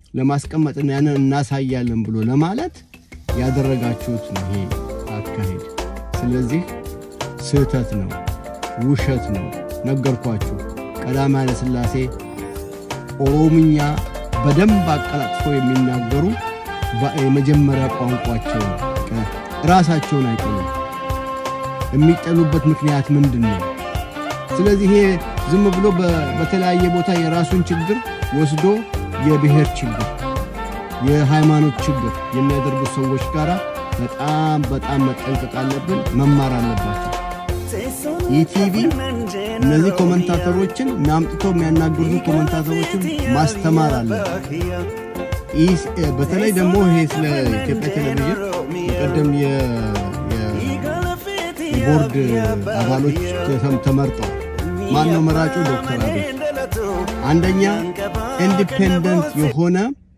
ለማስቀመጥና ያንን እናሳያለን ብሎ ለማለት ያደረጋችሁት ነው ይሄ አካሄድ። ስለዚህ ስህተት ነው፣ ውሸት ነው። ነገርኳችሁ። ቀዳማዊ ኃይለ ሥላሴ ኦሮምኛ በደንብ አቀላጥፈው የሚናገሩ የመጀመሪያ ቋንቋቸው ነው። ራሳቸውን አይጠሉም። የሚጠሉበት ምክንያት ምንድን ነው? ስለዚህ ይሄ ዝም ብሎ በተለያየ ቦታ የራሱን ችግር ወስዶ የብሔር ችግር፣ የሃይማኖት ችግር የሚያደርጉት ሰዎች ጋር በጣም በጣም መጠንቀቅ አለብን፣ መማር አለባቸው። ኢቲቪ እነዚህ ኮመንታተሮችን አምጥተው የሚያናግሩት ኮመንታተሮችን ማስተማር አለ። በተለይ ደግሞ ይሄ ስለ ኢትዮጵያ ቴሌቪዥን የቀደም የቦርድ አባሎች ተመርጠው ማን ነው መራጩ? ዶክተር አብይ አንደኛ ኢንዲፔንደንት የሆነ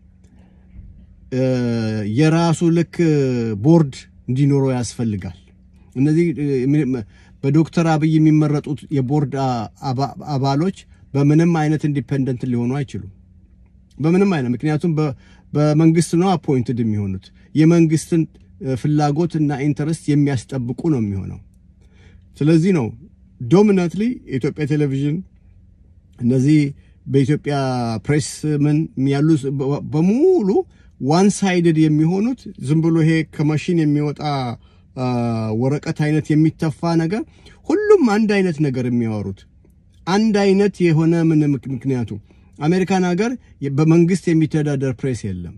የራሱ ልክ ቦርድ እንዲኖረው ያስፈልጋል። እነዚህ በዶክተር አብይ የሚመረጡት የቦርድ አባሎች በምንም አይነት ኢንዲፔንደንት ሊሆኑ አይችሉም። በምንም አይነት ምክንያቱም በመንግስት ነው አፖይንትድ የሚሆኑት። የመንግስትን ፍላጎት እና ኢንተረስት የሚያስጠብቁ ነው የሚሆነው። ስለዚህ ነው ዶሚናንትሊ የኢትዮጵያ ቴሌቪዥን እነዚህ በኢትዮጵያ ፕሬስ ምን ያሉ በሙሉ ዋን ሳይድድ የሚሆኑት ዝም ብሎ ይሄ ከማሽን የሚወጣ ወረቀት አይነት የሚተፋ ነገር ሁሉም አንድ አይነት ነገር የሚያወሩት አንድ አይነት የሆነ ምን ምክንያቱ አሜሪካን ሀገር በመንግስት የሚተዳደር ፕሬስ የለም።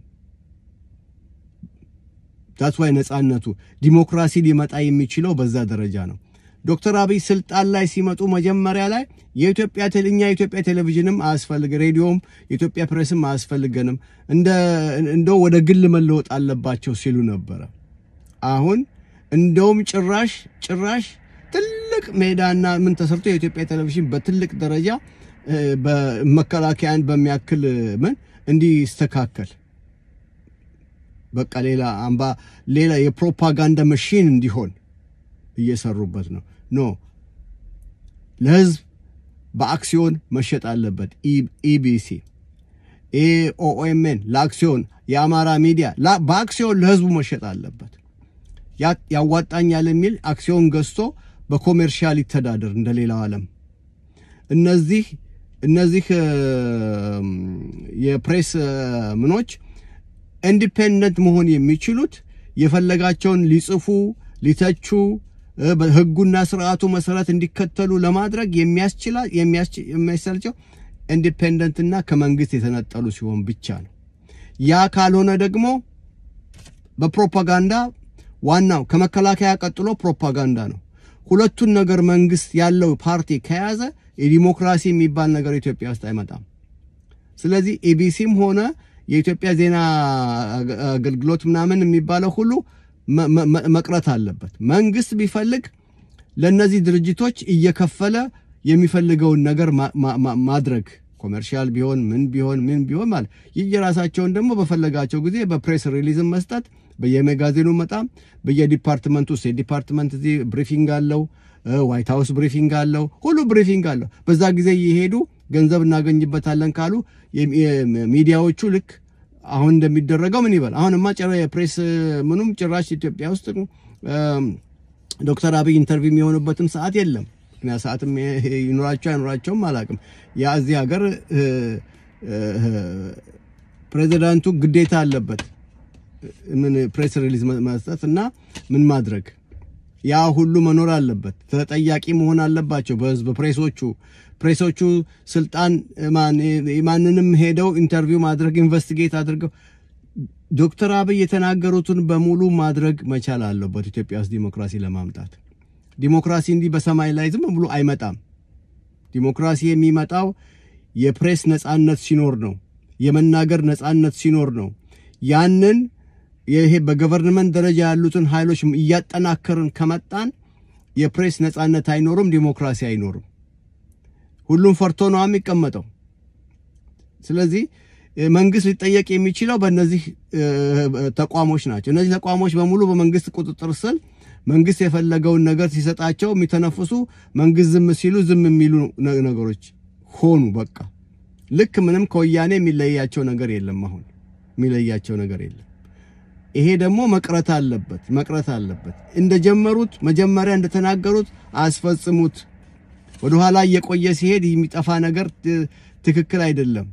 ዳትስ ዋይ ነጻነቱ ዲሞክራሲ ሊመጣ የሚችለው በዛ ደረጃ ነው። ዶክተር አብይ ስልጣን ላይ ሲመጡ መጀመሪያ ላይ የኢትዮጵያ እኛ የኢትዮጵያ ቴሌቪዥንም አያስፈልግ ሬዲዮም የኢትዮጵያ ፕሬስም አያስፈልገንም እንደው ወደ ግል መለወጥ አለባቸው ሲሉ ነበረ። አሁን እንደውም ጭራሽ ጭራሽ ትልቅ ሜዳና ምን ተሰርቶ የኢትዮጵያ ቴሌቪዥን በትልቅ ደረጃ በመከላከያን በሚያክል ምን እንዲስተካከል በቃ ሌላ አምባ ሌላ የፕሮፓጋንዳ መሽን እንዲሆን እየሰሩበት ነው። ኖ ለህዝብ በአክሲዮን መሸጥ አለበት። ኢቢሲ፣ ኦኤምኤን ለአክሲዮን የአማራ ሚዲያ በአክሲዮን ለህዝቡ መሸጥ አለበት። ያዋጣኛል የሚል አክሲዮን ገዝቶ በኮሜርሻል ይተዳደር እንደ ሌላው ዓለም። እነዚህ እነዚህ የፕሬስ ምኖች ኢንዲፔንደንት መሆን የሚችሉት የፈለጋቸውን ሊጽፉ ሊተቹ በህጉና ስርዓቱ መሰረት እንዲከተሉ ለማድረግ የሚያስችላ የሚያስችላቸው ኢንዲፔንደንትና ከመንግስት የተነጠሉ ሲሆን ብቻ ነው። ያ ካልሆነ ደግሞ በፕሮፓጋንዳ ዋናው ከመከላከያ ቀጥሎ ፕሮፓጋንዳ ነው። ሁለቱን ነገር መንግስት ያለው ፓርቲ ከያዘ የዲሞክራሲ የሚባል ነገር ኢትዮጵያ ውስጥ አይመጣም። ስለዚህ ኤቢሲም ሆነ የኢትዮጵያ ዜና አገልግሎት ምናምን የሚባለው ሁሉ መቅረት አለበት። መንግስት ቢፈልግ ለእነዚህ ድርጅቶች እየከፈለ የሚፈልገውን ነገር ማድረግ ኮሜርሻል ቢሆን ምን ቢሆን ምን ቢሆን ማለት የየራሳቸውን ደግሞ በፈለጋቸው ጊዜ በፕሬስ ሪሊዝም መስጠት በየሜጋዜኑ መጣም በየዲፓርትመንቱ ውስጥ የዲፓርትመንት እዚህ ብሪፊንግ አለው፣ ዋይት ሀውስ ብሪፊንግ አለው፣ ሁሉ ብሪፊንግ አለው። በዛ ጊዜ እየሄዱ ገንዘብ እናገኝበታለን ካሉ ሚዲያዎቹ ልክ አሁን እንደሚደረገው ምን ይበል። አሁንማ ጭራ የፕሬስ ምኑም ጭራሽ ኢትዮጵያ ውስጥ ዶክተር አብይ ኢንተርቪው የሚሆኑበትም ሰዓት የለም። ምክንያት ሰዓትም ይኖራቸው አይኖራቸውም አላውቅም። ያ እዚህ ሀገር ፕሬዚዳንቱ ግዴታ አለበት ምን ፕሬስ ሪሊዝ መስጠት እና ምን ማድረግ ያ ሁሉ መኖር አለበት። ተጠያቂ መሆን አለባቸው በህዝብ ፕሬሶቹ ፕሬሶቹ ስልጣን ማንንም ሄደው ኢንተርቪው ማድረግ ኢንቨስቲጌት አድርገው ዶክተር አብይ የተናገሩትን በሙሉ ማድረግ መቻል አለበት ኢትዮጵያ ውስጥ ዲሞክራሲ ለማምጣት። ዲሞክራሲ እንዲህ በሰማይ ላይ ዝም ብሎ አይመጣም። ዲሞክራሲ የሚመጣው የፕሬስ ነጻነት ሲኖር ነው። የመናገር ነጻነት ሲኖር ነው። ያንን ይሄ በገቨርንመንት ደረጃ ያሉትን ኃይሎች እያጠናከርን ከመጣን የፕሬስ ነጻነት አይኖርም፣ ዲሞክራሲ አይኖርም። ሁሉም ፈርቶ ነው የሚቀመጠው። ስለዚህ መንግስት ሊጠየቅ የሚችለው በእነዚህ ተቋሞች ናቸው። እነዚህ ተቋሞች በሙሉ በመንግስት ቁጥጥር ስር መንግስት የፈለገውን ነገር ሲሰጣቸው የሚተነፍሱ፣ መንግስት ዝም ሲሉ ዝም የሚሉ ነገሮች ሆኑ። በቃ ልክ ምንም ከወያኔ የሚለያቸው ነገር የለም አሁን የሚለያቸው ነገር የለም። ይሄ ደግሞ መቅረት አለበት መቅረት አለበት። እንደጀመሩት መጀመሪያ እንደተናገሩት አስፈጽሙት። ወደኋላ እየቆየ ሲሄድ የሚጠፋ ነገር ትክክል አይደለም።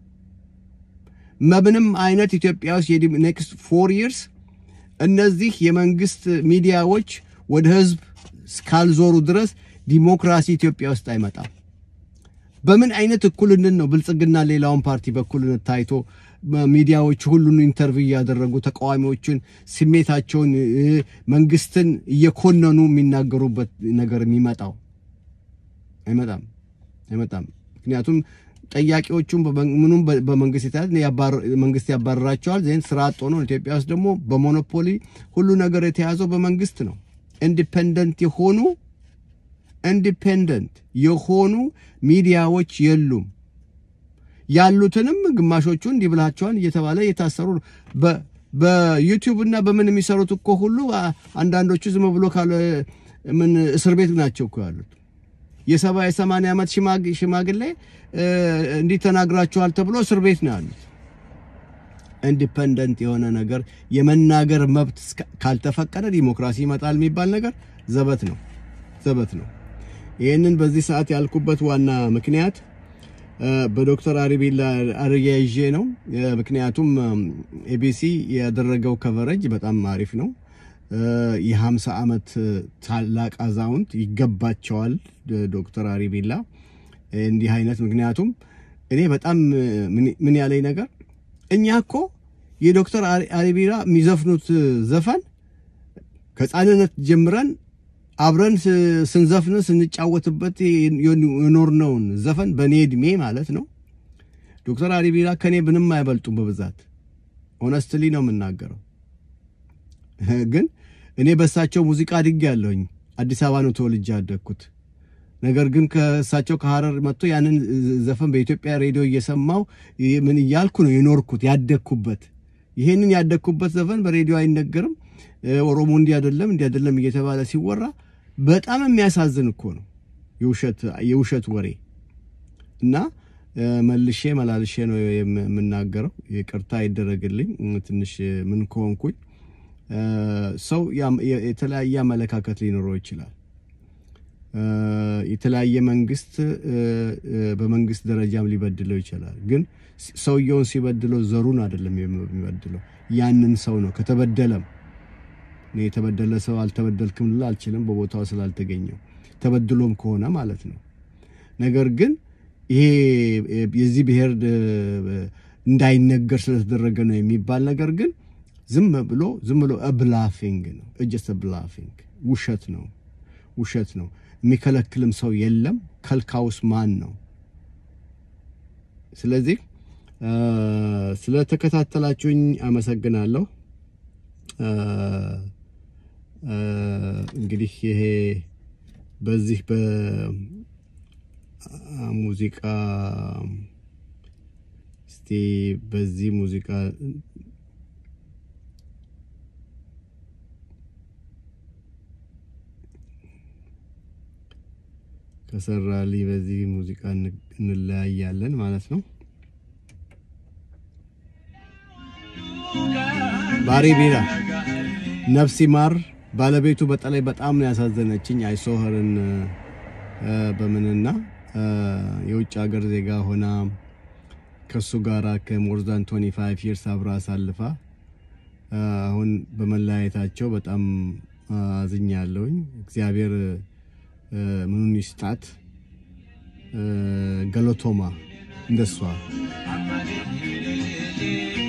ምንም አይነት ኢትዮጵያ ውስጥ ኔክስት ፎር ይርስ እነዚህ የመንግስት ሚዲያዎች ወደ ህዝብ እስካልዞሩ ድረስ ዲሞክራሲ ኢትዮጵያ ውስጥ አይመጣም። በምን አይነት እኩልነት ነው ብልጽግና ሌላውን ፓርቲ በእኩልነት ታይቶ ሚዲያዎች ሁሉን ኢንተርቪው እያደረጉ ተቃዋሚዎችን ስሜታቸውን መንግስትን እየኮነኑ የሚናገሩበት ነገር የሚመጣው አይመጣም አይመጣም። ምክንያቱም ጠያቂዎቹም ምኑም በመንግስት የተያዘ መንግስት ያባረራቸዋል። ዜን ስራ አጥ ሆኖ ኢትዮጵያ ውስጥ ደግሞ በሞኖፖሊ ሁሉ ነገር የተያዘው በመንግስት ነው። ኢንዲፔንደንት የሆኑ ኢንዲፔንደንት የሆኑ ሚዲያዎች የሉም። ያሉትንም ግማሾቹ እንዲህ ብላቸዋል እየተባለ እየታሰሩ ነው። በዩቲዩብ እና በምን የሚሰሩት እኮ ሁሉ አንዳንዶቹ ዝም ብሎ ካለ ምን እስር ቤት ናቸው እኮ ያሉት። የሰባ የሰማንያ ዓመት ሽማግሌ እንዲህ ተናግራችኋል ተብሎ እስር ቤት ነው ያሉት። ኢንዲፐንደንት የሆነ ነገር የመናገር መብት ካልተፈቀደ ዲሞክራሲ ይመጣል የሚባል ነገር ዘበት ነው፣ ዘበት ነው። ይህንን በዚህ ሰዓት ያልኩበት ዋና ምክንያት በዶክተር አሪቢላ አርያይዤ ነው። ምክንያቱም ኤቢሲ ያደረገው ከቨረጅ በጣም አሪፍ ነው። የ50 ዓመት ታላቅ አዛውንት ይገባቸዋል ዶክተር አሪቢላ እንዲህ አይነት ምክንያቱም እኔ በጣም ምን ያለኝ ነገር እኛ እኮ የዶክተር አሪቢላ የሚዘፍኑት ዘፈን ከሕፃንነት ጀምረን አብረን ስንዘፍን ስንጫወትበት የኖርነውን ዘፈን በእኔ እድሜ ማለት ነው። ዶክተር አሪቢላ ከኔ ምንም አይበልጡም በብዛት ኦነስትሊ ነው የምናገረው። ግን እኔ በእሳቸው ሙዚቃ አድጌ ያለሁኝ አዲስ አበባ ነው ተወልጄ ያደግኩት። ነገር ግን ከእሳቸው ከሀረር መጥቶ ያንን ዘፈን በኢትዮጵያ ሬዲዮ እየሰማው ምን እያልኩ ነው የኖርኩት ያደግኩበት። ይሄንን ያደግኩበት ዘፈን በሬዲዮ አይነገርም። ኦሮሞ እንዲህ አይደለም እንዲህ አይደለም እየተባለ ሲወራ በጣም የሚያሳዝን እኮ ነው የውሸት ወሬ እና መልሼ መላልሼ ነው የምናገረው። ይቅርታ ይደረግልኝ ትንሽ ምን ከሆንኩኝ። ሰው የተለያየ አመለካከት ሊኖረው ይችላል። የተለያየ መንግስት በመንግስት ደረጃም ሊበድለው ይችላል። ግን ሰውየውን ሲበድለው ዘሩን አይደለም የሚበድለው ያንን ሰው ነው። ከተበደለም እኔ የተበደለ ሰው አልተበደልክም ልል አልችልም፣ በቦታው ስላልተገኘው ተበድሎም ከሆነ ማለት ነው። ነገር ግን ይሄ የዚህ ብሔር እንዳይነገር ስለተደረገ ነው የሚባል ነገር ግን ዝም ብሎ ዝም ብሎ ብላፊንግ ነው። እጀስ ብላፊንግ ውሸት ነው፣ ውሸት ነው። የሚከለክልም ሰው የለም። ከልካውስ ማን ነው? ስለዚህ ስለተከታተላችሁኝ አመሰግናለሁ። እንግዲህ ይሄ በዚህ በሙዚቃ እስቲ በዚህ ሙዚቃ ከሰራልኝ በዚህ ሙዚቃ እንለያያለን ማለት ነው። ባሪ ቢራ ነፍስ ይማር። ባለቤቱ በተለይ በጣም ነው ያሳዘነችኝ። አይሶህርን በምንና የውጭ ሀገር ዜጋ ሆና ከሱ ጋራ ከሞር ዛን 25 ይርስ አብራ አሳልፋ አሁን በመለያየታቸው በጣም አዝኛለሁኝ። እግዚአብሔር ምኑን ይስጣት። ገሎቶማ እንደሷ